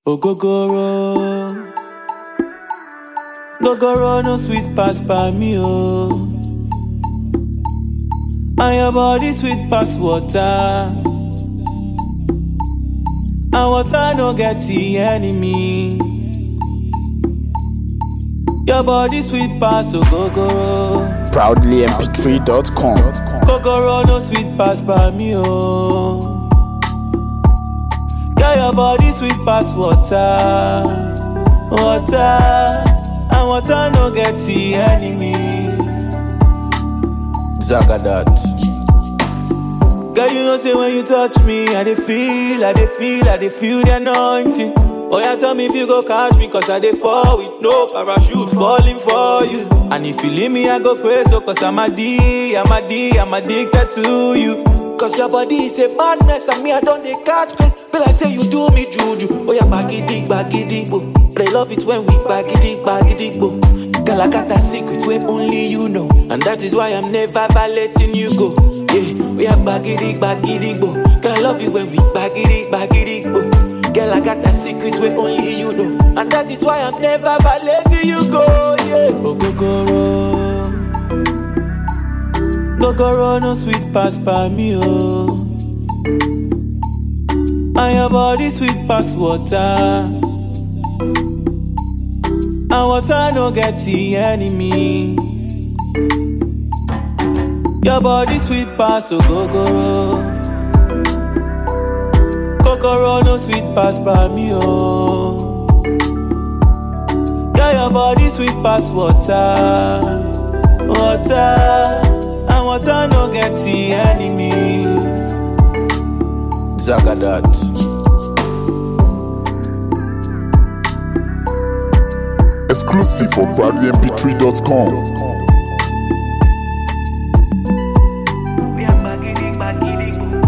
Ogogoro. Gogoro no sweet pass by me, oh. And your body sweet pass water. And water no get the enemy. Your body sweet pass, ogogoro. proudlymp3.com. Kokoro no sweet pass by me, oh. Girl, your body sweet pass water, water, and water no get the enemy. Zagadat. Girl, you know say when you touch me, I dey feel, I dey feel, I dey feel the anointing. Oh yeah, tell me if you go catch me, cause I dey fall with no parachute falling for you. And if you leave me, I go pray so cause I'm a D, I'm a D, I'm addicted to you. Cause your body is a madness and me I don't dey catch grace. Be like say you do me juju. Oh yeah, bagidi, bagidi, bo. But I love it when we bagidi, bagidi, bo. Girl, I got a secret where only you know. And that is why I'm never letting you go. Yeah, we are bagidi, bagidi, bo. Girl, I love you when we bagidi, bagidi, bo. Girl, I got a secret where only you know. And that is why I'm never letting you go. Yeah, Ogogoro. Gogoro no sweet pass by me, oh. And your body sweet pass water. And water no get the enemy. Your body sweet pass, ogogoro. Kokoro no sweet pass by me, oh. Girl, your body sweet pass water, water, and water no get the enemy. Zagadat. Exclusive for proudlymp3.com. We are bagidi, bagidi, boo.